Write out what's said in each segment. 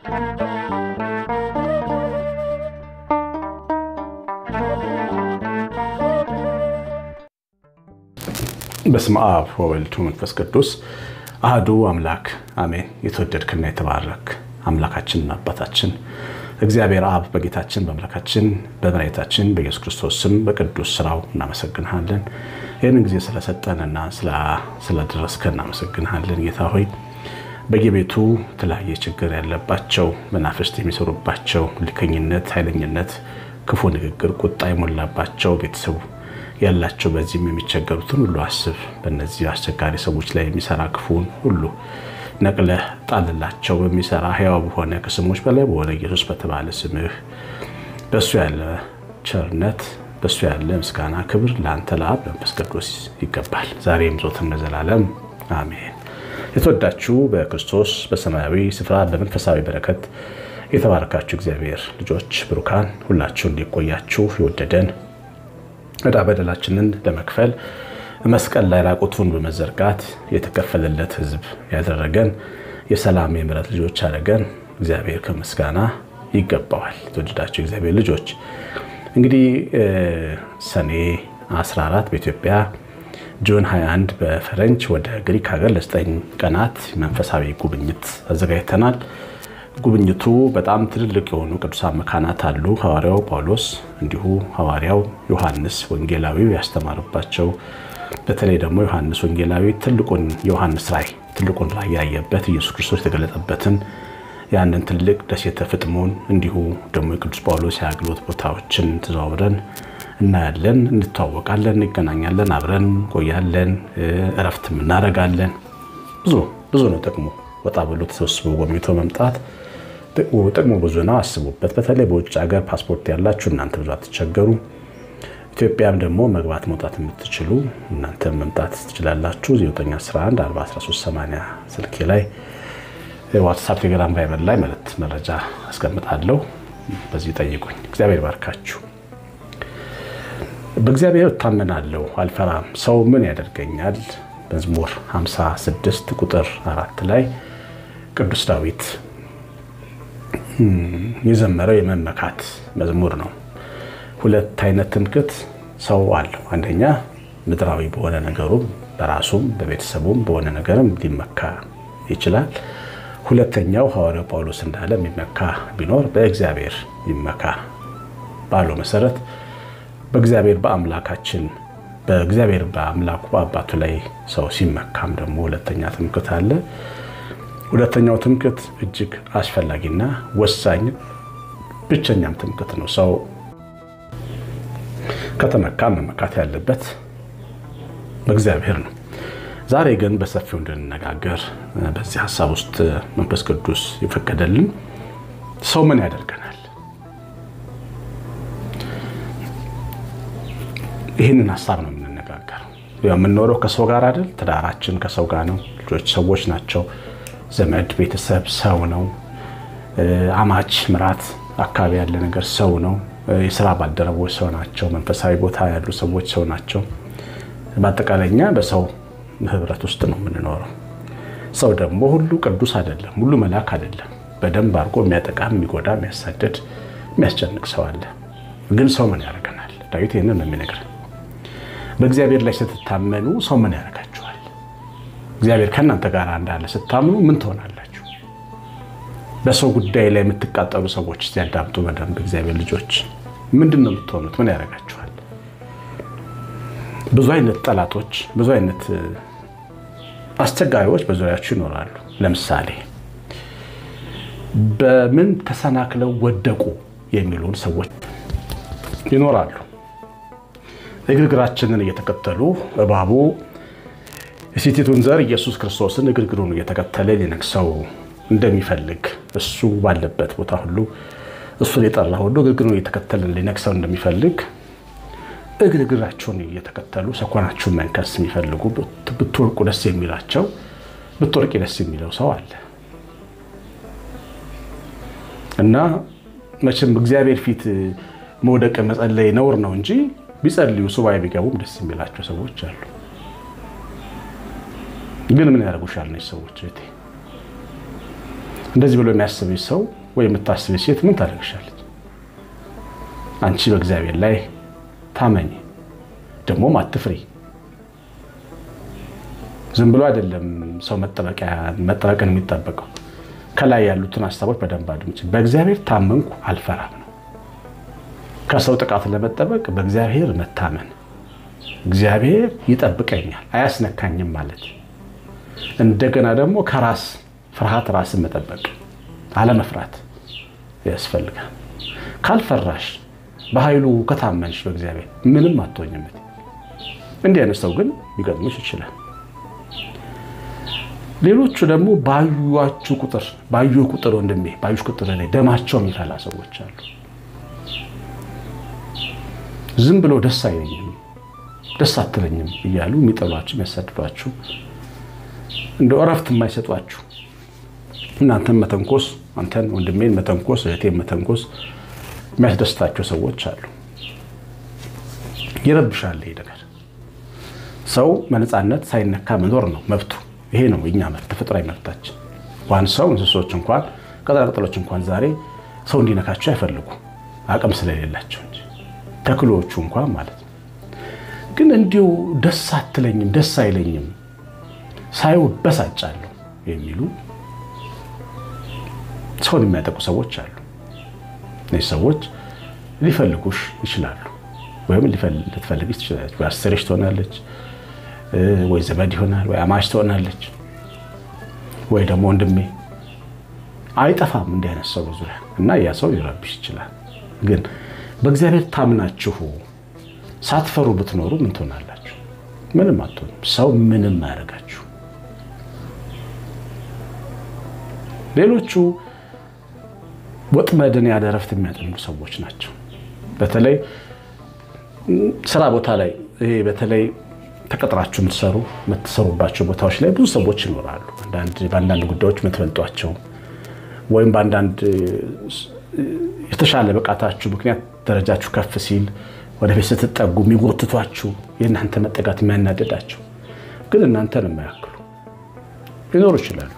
በስመ አብ ወወልድ ወመንፈስ ቅዱስ አህዱ አምላክ አሜን። የተወደድክና የተባረክ አምላካችንና አባታችን እግዚአብሔር አብ በጌታችን በአምላካችን በመድኃኒታችን በኢየሱስ ክርስቶስ ስም በቅዱስ ስራው እናመሰግንሃለን። ይህንን ጊዜ ስለሰጠንና ስለደረስከ እናመሰግንሃለን። ጌታ ሆይ በየቤቱ የተለያየ ችግር ያለባቸው መናፍስት የሚሰሩባቸው ልከኝነት፣ ኃይለኝነት፣ ክፉ ንግግር፣ ቁጣ የሞላባቸው ቤተሰቡ ያላቸው በዚህም የሚቸገሩትን ሁሉ አስብ። በእነዚህ አስቸጋሪ ሰዎች ላይ የሚሰራ ክፉን ሁሉ ነቅለህ ጣልላቸው። በሚሰራ ሕያው በሆነ ከስሞች በላይ በሆነ ኢየሱስ በተባለ ስምህ በእሱ ያለ ቸርነት በእሱ ያለ ምስጋና ክብር ለአንተ ለአብ ለመንፈስ ቅዱስ ይገባል፣ ዛሬም ዘወትርም ለዘላለም አሜን። የተወዳችሁ በክርስቶስ በሰማያዊ ስፍራ በመንፈሳዊ በረከት የተባረካችሁ እግዚአብሔር ልጆች ብሩካን ሁላችሁ እንዲቆያችሁ የወደደን ዕዳ በደላችንን ለመክፈል መስቀል ላይ ራቁቱን በመዘርጋት የተከፈለለት ሕዝብ ያደረገን የሰላም የምሕረት ልጆች ያደረገን እግዚአብሔር ከምስጋና ይገባዋል። የተወደዳቸው እግዚአብሔር ልጆች እንግዲህ ሰኔ 14 በኢትዮጵያ ጁን 21 በፈረንጅ ወደ ግሪክ ሀገር ለዘጠኝ ቀናት መንፈሳዊ ጉብኝት አዘጋጅተናል። ጉብኝቱ በጣም ትልልቅ የሆኑ ቅዱሳን መካናት አሉ። ሐዋርያው ጳውሎስ እንዲሁ ሐዋርያው ዮሐንስ ወንጌላዊው ያስተማሩባቸው በተለይ ደግሞ ዮሐንስ ወንጌላዊ ትልቁን የዮሐንስ ራእይ ትልቁን ራእይ ያየበት ኢየሱስ ክርስቶስ የተገለጠበትን ያንን ትልቅ ደሴተ ፍጥሞን እንዲሁ ደግሞ የቅዱስ ጳውሎስ የአገልግሎት ቦታዎችን ተዘዋውረን እናያለን፣ እንተዋወቃለን፣ እንገናኛለን፣ አብረን ቆያለን፣ እረፍትም እናደርጋለን። ብዙ ብዙ ነው ጥቅሙ። ወጣ ብሎ ተሰብስቦ ጎብኝቶ መምጣት ጥቅሙ ብዙ ነው። አስቡበት። በተለይ በውጭ ሀገር ፓስፖርት ያላችሁ እናንተ ብዙ አትቸገሩ። ኢትዮጵያም ደግሞ መግባት መውጣት የምትችሉ እናንተ መምጣት ትችላላችሁ። 911 41380 ስልኬ ላይ ዋትሳፕ፣ ቴሌግራም፣ ቫይበር ላይ ማለት መረጃ አስቀምጣለሁ። በዚህ ጠይቁኝ። እግዚአብሔር ባርካችሁ። በእግዚአብሔር እታመናለሁ አልፈራም፣ ሰው ምን ያደርገኛል? መዝሙር 56 ቁጥር አራት ላይ ቅዱስ ዳዊት የዘመረው የመመካት መዝሙር ነው። ሁለት አይነት ትምክህት ሰው አለው። አንደኛ ምድራዊ በሆነ ነገሩም በራሱም በቤተሰቡም በሆነ ነገርም ሊመካ ይችላል። ሁለተኛው ሐዋርያው ጳውሎስ እንዳለ የሚመካ ቢኖር በእግዚአብሔር ይመካ ባለው መሰረት በእግዚአብሔር በአምላካችን በእግዚአብሔር በአምላኩ በአባቱ ላይ ሰው ሲመካም ደግሞ ሁለተኛ ትምክህት አለ። ሁለተኛው ትምክህት እጅግ አስፈላጊና ወሳኝ ብቸኛም ትምክህት ነው። ሰው ከተመካ መመካት ያለበት በእግዚአብሔር ነው። ዛሬ ግን በሰፊው እንድንነጋገር በዚህ ሀሳብ ውስጥ መንፈስ ቅዱስ የፈቀደልን ሰው ምን ያደርገናል? ይህንን ሀሳብ ነው የምንነጋገረው። የምንኖረው ከሰው ጋር አይደል? ትዳራችን ከሰው ጋር ነው። ልጆች ሰዎች ናቸው። ዘመድ፣ ቤተሰብ ሰው ነው። አማች፣ ምራት፣ አካባቢ ያለ ነገር ሰው ነው። የስራ ባልደረቦች ሰው ናቸው። መንፈሳዊ ቦታ ያሉ ሰዎች ሰው ናቸው። በአጠቃላይ እኛ በሰው ህብረት ውስጥ ነው የምንኖረው። ሰው ደግሞ ሁሉ ቅዱስ አይደለም፣ ሁሉ መልአክ አይደለም። በደንብ አድርጎ የሚያጠቃ፣ የሚጎዳ፣ የሚያሳድድ፣ የሚያስጨንቅ ሰው አለ። ግን ሰው ምን ያደርገናል? ዳዊት ይህንን ነው የሚነግረን። በእግዚአብሔር ላይ ስትታመኑ ሰው ምን ያደርጋችኋል? እግዚአብሔር ከእናንተ ጋር እንዳለ ስታምኑ ምን ትሆናላችሁ? በሰው ጉዳይ ላይ የምትቃጠሉ ሰዎች ሲያዳምጡ በደንብ እግዚአብሔር ልጆች ምንድን ነው የምትሆኑት? ምን ያደርጋችኋል? ብዙ አይነት ጠላቶች፣ ብዙ አይነት አስቸጋሪዎች በዙሪያችሁ ይኖራሉ። ለምሳሌ በምን ተሰናክለው ወደቁ የሚሉን ሰዎች ይኖራሉ። እግርግራችንን እየተከተሉ እባቡ የሴቲቱን ዘር ኢየሱስ ክርስቶስን እግርግሩን እየተከተለ ሊነክሰው እንደሚፈልግ እሱ ባለበት ቦታ ሁሉ እሱን የጠራ ሁሉ እግርግሩን እየተከተለ ሊነክሰው እንደሚፈልግ እግርግራቸውን እየተከተሉ ሰኮናችሁን መንከስ የሚፈልጉ ብትወርቁ ደስ የሚላቸው ብትወርቂ ደስ የሚለው ሰው አለ እና መቼም እግዚአብሔር ፊት መውደቅ መጸለይ ነውር ነው እንጂ ቢጸልዩ ሱባኤ ቢገቡም ደስ የሚላቸው ሰዎች አሉ። ግን ምን ያደርጉሻል? ነች ሰዎች እህቴ እንደዚህ ብሎ የሚያስብሽ ሰው ወይ የምታስብሽ ሴት ምን ታደርግሻለች? አንቺ በእግዚአብሔር ላይ ታመኝ፣ ደግሞም አትፍሪ። ዝም ብሎ አይደለም ሰው መጠበቅን የሚጠበቀው። ከላይ ያሉትን ሀሳቦች በደንብ አድምጪ። በእግዚአብሔር ታመንኩ አልፈራም ነው። ከሰው ጥቃት ለመጠበቅ በእግዚአብሔር መታመን፣ እግዚአብሔር ይጠብቀኛል አያስነካኝም ማለት እንደገና ደግሞ ከራስ ፍርሃት ራስን መጠበቅ አለመፍራት ያስፈልጋል። ካልፈራሽ በኃይሉ ከታመንሽ በእግዚአብሔር ምንም አትሆኝም። እንዲህ አይነት ሰው ግን ሊገጥምሽ ይችላል። ሌሎቹ ደግሞ ባዩዋችሁ ቁጥር ባዩ ቁጥር ወንድሜ ባዩሽ ቁጥር ላይ ደማቸው የሚፈላ ሰዎች አሉ። ዝም ብሎ ደስ አይለኝም ደስ አትለኝም እያሉ የሚጠሏችሁ የሚያሳድዷችሁ እንደ እረፍት የማይሰጧችሁ እናንተን መተንኮስ አንተን ወንድሜን መተንኮስ እህቴን መተንኮስ የሚያስደስታቸው ሰዎች አሉ። ይረብሻል። ይሄ ነገር ሰው በነፃነት ሳይነካ መኖር ነው መብቱ። ይሄ ነው የኛ መብት፣ ተፈጥሯዊ መብታችን። እንኳን ሰው እንስሶች እንኳን ቅጠላቅጠሎች እንኳን ዛሬ ሰው እንዲነካቸው አይፈልጉ አቅም ስለሌላቸው እንጂ ተክሎቹ እንኳን ማለት ነው። ግን እንዲሁ ደስ አትለኝም፣ ደስ አይለኝም ሳይው በሳጫለሁ የሚሉ ሰውን የሚያጠቁ ሰዎች አሉ። እነዚህ ሰዎች ሊፈልጉሽ ይችላሉ፣ ወይም ልትፈልግሽ ትችላለች። ወይ አስርሽ ትሆናለች፣ ወይ ዘመድ ይሆናል፣ ወይ አማች ትሆናለች፣ ወይ ደግሞ ወንድሜ አይጠፋም እንዲህ አይነት ሰው በዙሪያ እና ያ ሰው ሊረብሽ ይችላል። ግን በእግዚአብሔር ታምናችሁ ሳትፈሩ ብትኖሩ ምን ትሆናላችሁ? ምንም አትሆኑም። ሰው ምንም አያደርጋችሁ። ሌሎቹ ወጥመድን ያለ እረፍት የሚያጠምዱ ሰዎች ናቸው። በተለይ ስራ ቦታ ላይ ይሄ በተለይ ተቀጥራችሁ የምትሰሩ የምትሰሩባቸው ቦታዎች ላይ ብዙ ሰዎች ይኖራሉ። በአንዳንድ ጉዳዮች የምትበልጧቸው ወይም በአንዳንድ የተሻለ ብቃታችሁ ምክንያት ደረጃችሁ ከፍ ሲል ወደፊት ስትጠጉ የሚጎትቷችሁ የእናንተ መጠጋት የሚያናደዳቸው ግን እናንተን የማያክሉ ሊኖሩ ይችላሉ።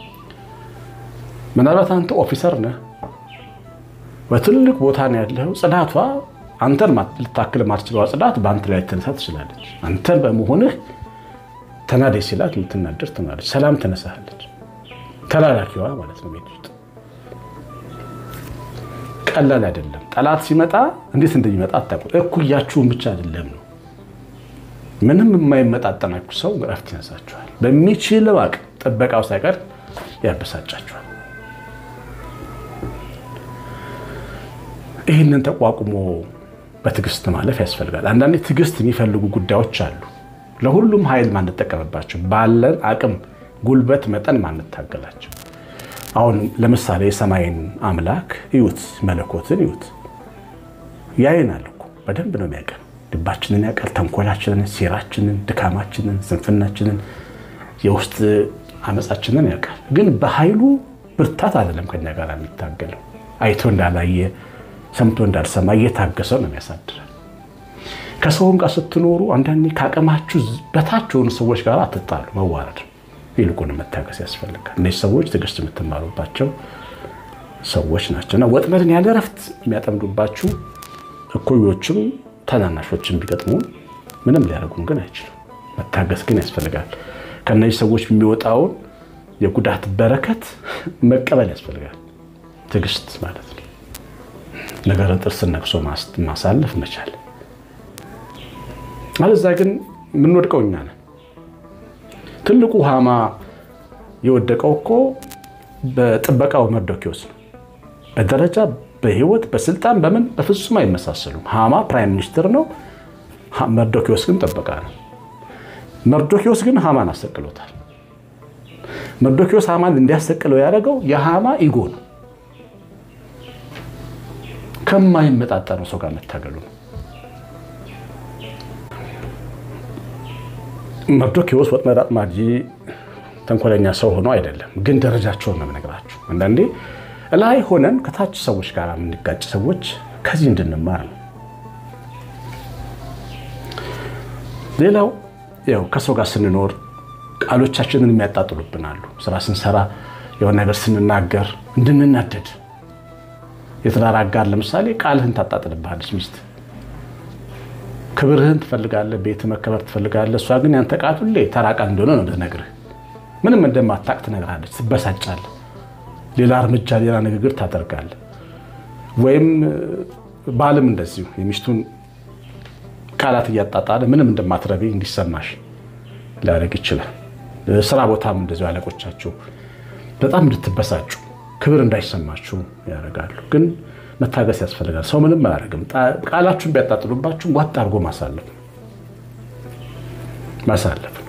ምናልባት አንተ ኦፊሰር ነህ፣ በትልቅ ቦታ ነው ያለው። ጽዳቷ አንተን ልታክል ማትችለዋ ጽዳት በአንተ ላይ ልትነሳ ትችላለች። አንተን በመሆንህ ተናደች ሲላት ልትናደር ትናለች። ሰላም ትነሳለች። ተላላኪዋ ማለት ነው ቤት ውስጥ ቀላል አይደለም። ጠላት ሲመጣ እንዴት እንደሚመጣ አታውቁም። እኩያችሁን ብቻ አይደለም ነው ምንም የማይመጣጠናችሁ ሰው እረፍት ይነሳችኋል። በሚችለው አቅም ጥበቃው ሳይቀር ያበሳጫችኋል። ይህንን ተቋቁሞ በትዕግስት ማለፍ ያስፈልጋል። አንዳንዴ ትዕግስት የሚፈልጉ ጉዳዮች አሉ። ለሁሉም ኃይል ማንጠቀምባቸው፣ ባለን አቅም ጉልበት መጠን ማንታገላቸው። አሁን ለምሳሌ የሰማይን አምላክ እዩት፣ መለኮትን እዩት። ያየናል እኮ በደንብ ነው የሚያውቀን። ልባችንን ያውቃል፣ ተንኮላችንን፣ ሴራችንን፣ ድካማችንን፣ ስንፍናችንን፣ የውስጥ አመፃችንን ያውቃል። ግን በኃይሉ ብርታት አይደለም ከኛ ጋር የሚታገለው። አይቶ እንዳላየ ሰምቶ እንዳልሰማ እየታገሰ ነው የሚያሳድረን። ከሰውም ጋር ስትኖሩ አንዳንዴ ከአቅማችሁ በታች የሆኑ ሰዎች ጋር አትጣሉ፣ መዋረድ ይልቁን መታገስ ያስፈልጋል። እነዚህ ሰዎች ትዕግስት የምትማሩባቸው ሰዎች ናቸው እና ወጥመድን ያለ እረፍት የሚያጠምዱባችሁ እኩዮችም ታናናሾችም ቢገጥሙን ምንም ሊያደርጉን ግን አይችሉም። መታገስ ግን ያስፈልጋል። ከእነዚህ ሰዎች የሚወጣውን የጉዳት በረከት መቀበል ያስፈልጋል። ትዕግስት ማለት ነው። ነገርን ጥርስን ነቅሶ ማሳለፍ መቻል። አለዛ ግን የምንወድቀው እኛ ነን። ትልቁ ሃማ የወደቀው እኮ በጥበቃው መርዶኪዎስ ነው። በደረጃ በህይወት በስልጣን በምን በፍጹም አይመሳሰሉም። ሃማ ፕራይም ሚኒስትር ነው፣ መርዶኪዎስ ግን ጥበቃ ነው። መርዶኪዎስ ግን ሃማን አሰቅሎታል። መርዶኪዎስ ሃማን እንዲያሰቅለው ያደረገው የሃማ ኢጎ ነው። ከማይመጣጠነው ሰው ጋር መታገሉ ነው። መርዶኪዎስ ወጥመድ አጥማጂ ተንኮለኛ ሰው ሆኖ አይደለም፣ ግን ደረጃቸውን ነው የምነግራችሁ። አንዳንዴ ላይ ሆነን ከታች ሰዎች ጋር የምንጋጭ ሰዎች ከዚህ እንድንማር ነው። ሌላው ያው ከሰው ጋር ስንኖር ቃሎቻችንን የሚያጣጥሉብናሉ። ስራ ስንሰራ የሆነ ነገር ስንናገር እንድንናደድ የትዳር አጋር ለምሳሌ ቃልህን ታጣጥልብሃለች ሚስት ክብርህን ትፈልጋለህ፣ ቤት መከበር ትፈልጋለህ። እሷ ግን ያንተ ቃል ሁሌ ተራ ቃል እንደሆነ ነው ልትነግርህ። ምንም እንደማታቅ ትነግርሃለች። ትበሳጫለህ። ሌላ እርምጃ፣ ሌላ ንግግር ታደርጋለህ። ወይም ባልም እንደዚሁ የሚስቱን ቃላት እያጣጣለ ምንም እንደማትረቢ እንዲሰማሽ ሊያደርግ ይችላል። ስራ ቦታም እንደዚሁ አለቆቻችሁ በጣም እንድትበሳጩ ክብር እንዳይሰማችሁ ያደርጋሉ። ግን መታገስ ያስፈልጋል። ሰው ምንም አያደርግም። ቃላችሁን ቢያጣጥሉባችሁ ዋጥ አድርጎ ማሳለፍ ማሳለፍ ነው።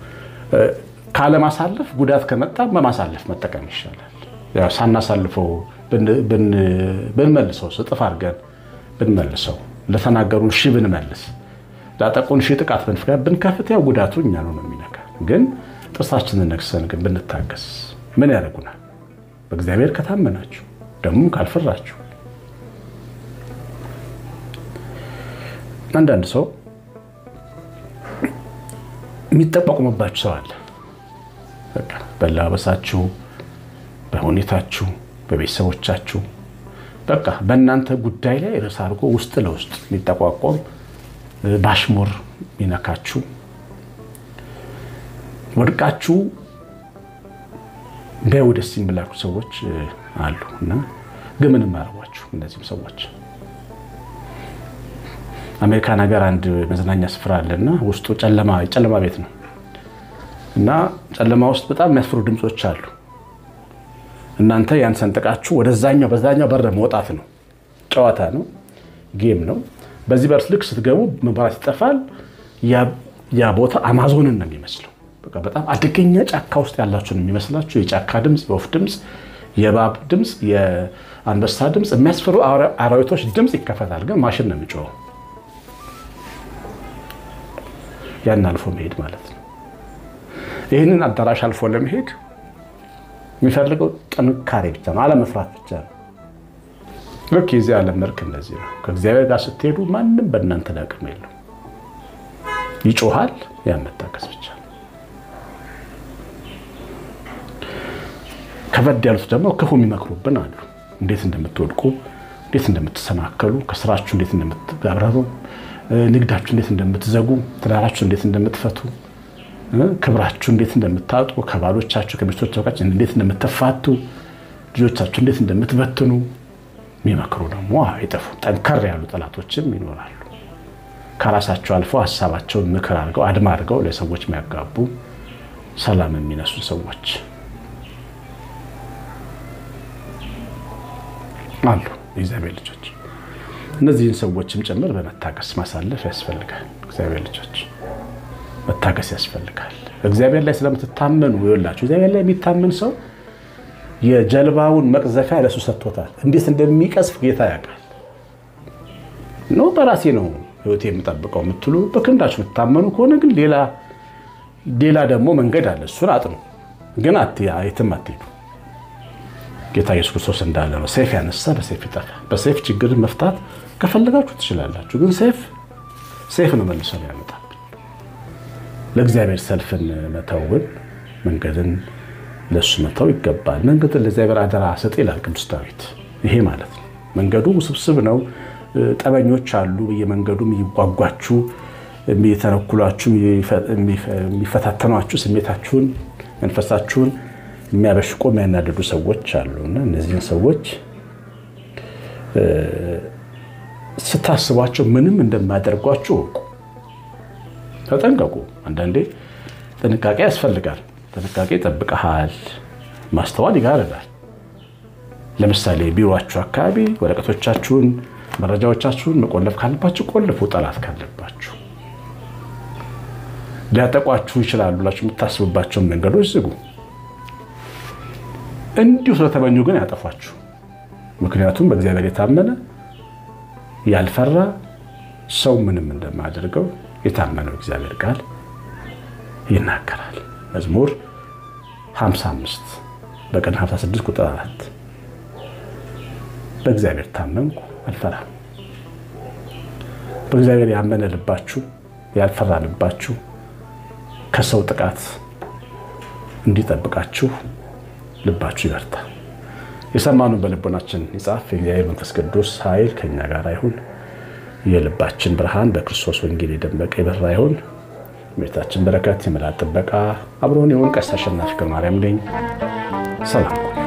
ካለማሳለፍ ጉዳት ከመጣ በማሳለፍ መጠቀም ይሻላል። ሳናሳልፈው ብንመልሰው ስጥፍ አድርገን ብንመልሰው ለተናገሩን ሺ ብንመልስ ላጠቁን ሺ ጥቃት ብንከፍት ያው ጉዳቱ እኛ ነው ነው የሚነካ። ግን ጥርሳችንን ነክሰን ግን ብንታገስ ምን ያደርጉናል? በእግዚአብሔር ከታመናችሁ ደግሞ ካልፈራችሁ አንዳንድ ሰው የሚጠቋቁምባችሁ ሰው አለ። በቃ በላበሳችሁ፣ በሁኔታችሁ፣ በቤተሰቦቻችሁ በቃ በእናንተ ጉዳይ ላይ ርዕስ አድርጎ ውስጥ ለውስጥ የሚጠቋቋም ባሽሙር የሚነካችሁ ወድቃችሁ ቢያዩ ደስ የሚላችሁ ሰዎች አሉ እና ግን ምንም አያረጓችሁ እነዚህም ሰዎች አሜሪካን ሀገር አንድ መዝናኛ ስፍራ አለና ውስጡ ጨለማ ቤት ነው እና ጨለማ ውስጥ በጣም የሚያስፈሩ ድምፆች አሉ። እናንተ ያን ሰንጥቃችሁ ወደዛኛው በዛኛው በር መውጣት ነው። ጨዋታ ነው፣ ጌም ነው። በዚህ በር ልክ ስትገቡ መብራት ይጠፋል። ያ ቦታ አማዞንን ነው የሚመስለው። በቃ በጣም አደገኛ ጫካ ውስጥ ያላችሁ ነው የሚመስላችሁ። የጫካ ድምፅ፣ የወፍ ድምፅ፣ የእባብ ድምፅ፣ የአንበሳ ድምፅ፣ የሚያስፈሩ አራዊቶች ድምፅ ይከፈታል። ግን ማሽን ነው የሚጮኸው። ያን አልፎ መሄድ ማለት ነው። ይህንን አዳራሽ አልፎ ለመሄድ የሚፈልገው ጥንካሬ ብቻ ነው፣ አለመፍራት ብቻ ነው። ልክ የዚህ ዓለም መልክ እንደዚህ ነው። ከእግዚአብሔር ጋር ስትሄዱ ማንም በእናንተ ላይ አቅም የለው። ይጮሃል፣ ያን መታገስ ብቻ ነው። ከበድ ያሉት ደግሞ ክፉ የሚመክሩብን አሉ። እንዴት እንደምትወድቁ፣ እንዴት እንደምትሰናከሉ፣ ከስራችሁ እንዴት እንደምትጋረሩ፣ ንግዳችሁ እንዴት እንደምትዘጉ፣ ትዳራችሁ እንዴት እንደምትፈቱ ክብራችሁ እንዴት እንደምታጡ ከባሎቻችሁ ከሚስቶቻችሁ እንዴት እንደምትፋቱ ልጆቻችሁ እንዴት እንደምትበትኑ የሚመክሩ ደግሞ አይጠፉም። ጠንከር ያሉ ጠላቶችም ይኖራሉ። ከራሳቸው አልፎ ሀሳባቸውን ምክር አድርገው አድማ አድርገው ለሰዎች የሚያጋቡ ሰላም የሚነሱ ሰዎች አሉ። የእግዚአብሔር ልጆች እነዚህን ሰዎችም ጭምር በመታገስ ማሳለፍ ያስፈልጋል። እግዚአብሔር ልጆች መታገስ ያስፈልጋል። እግዚአብሔር ላይ ስለምትታመኑ ይኸውላችሁ፣ እግዚአብሔር ላይ የሚታመን ሰው የጀልባውን መቅዘፊያ ለሱ ሰጥቶታል። እንዴት እንደሚቀዝፍ ጌታ ያውቃል። ነው በራሴ ነው ሕይወቴ የምጠብቀው የምትሉ በክንዳችሁ የምትታመኑ ከሆነ ግን ሌላ ደግሞ መንገድ አለ። እሱን አጥኑ፣ ግን የትም አትሄዱ። ጌታ ኢየሱስ ክርስቶስ እንዳለ ነው፣ ሰይፍ ያነሳ በሰይፍ ይጠፋ። በሰይፍ ችግርን መፍታት ከፈለጋችሁ ትችላላችሁ፣ ግን ሰይፍ ሰይፍ ነው መልሶ ያመጣል። ለእግዚአብሔር ሰልፍን መተውን መንገድን ለእሱ መተው ይገባል። መንገድን ለእግዚአብሔር አደራ ስጥ ይላል ቅዱስ ዳዊት። ይሄ ማለት ነው መንገዱ ውስብስብ ነው። ጠበኞች አሉ በየመንገዱ የሚጓጓችሁ፣ የሚተነኩሏችሁ፣ የሚፈታተኗችሁ፣ ስሜታችሁን፣ መንፈሳችሁን የሚያበሽቆ የሚያናድዱ ሰዎች አሉ እና እነዚህን ሰዎች ስታስቧቸው ምንም እንደማያደርጓችሁ እወቁ። ተጠንቀቁ። አንዳንዴ ጥንቃቄ ያስፈልጋል። ጥንቃቄ ይጠብቀሃል። ማስተዋል ይጋርዳል። ለምሳሌ ቢሮችሁ አካባቢ ወረቀቶቻችሁን፣ መረጃዎቻችሁን መቆለፍ ካለባችሁ ቆልፉ። ጠላት ካለባችሁ ሊያጠቋችሁ ይችላሉ ብላችሁ የምታስቡባቸውን መንገዶች ዝጉ። እንዲሁ ስለተመኙ ግን ያጠፏችሁ። ምክንያቱም በእግዚአብሔር የታመነ ያልፈራ ሰው ምንም እንደማያደርገው የታመነው እግዚአብሔር ቃል ይናገራል። መዝሙር 55 በቀን 56 ቁጥር 4 በእግዚአብሔር ታመንኩ አልፈራም። በእግዚአብሔር ያመነ ልባችሁ ያልፈራ ልባችሁ ከሰው ጥቃት እንዲጠብቃችሁ ልባችሁ ይበርታ። የሰማኑን በልቦናችን ይጻፍ። የእግዚአብሔር መንፈስ ቅዱስ ኃይል ከኛ ጋር ይሁን። የልባችን ብርሃን በክርስቶስ ወንጌል የደመቀ የበራ ይሁን። ቤታችን በረከት፣ የመላእክት ጥበቃ አብሮን ይሁን። ቀሲስ አሸናፊ ገብረማርያም ነኝ። ሰላም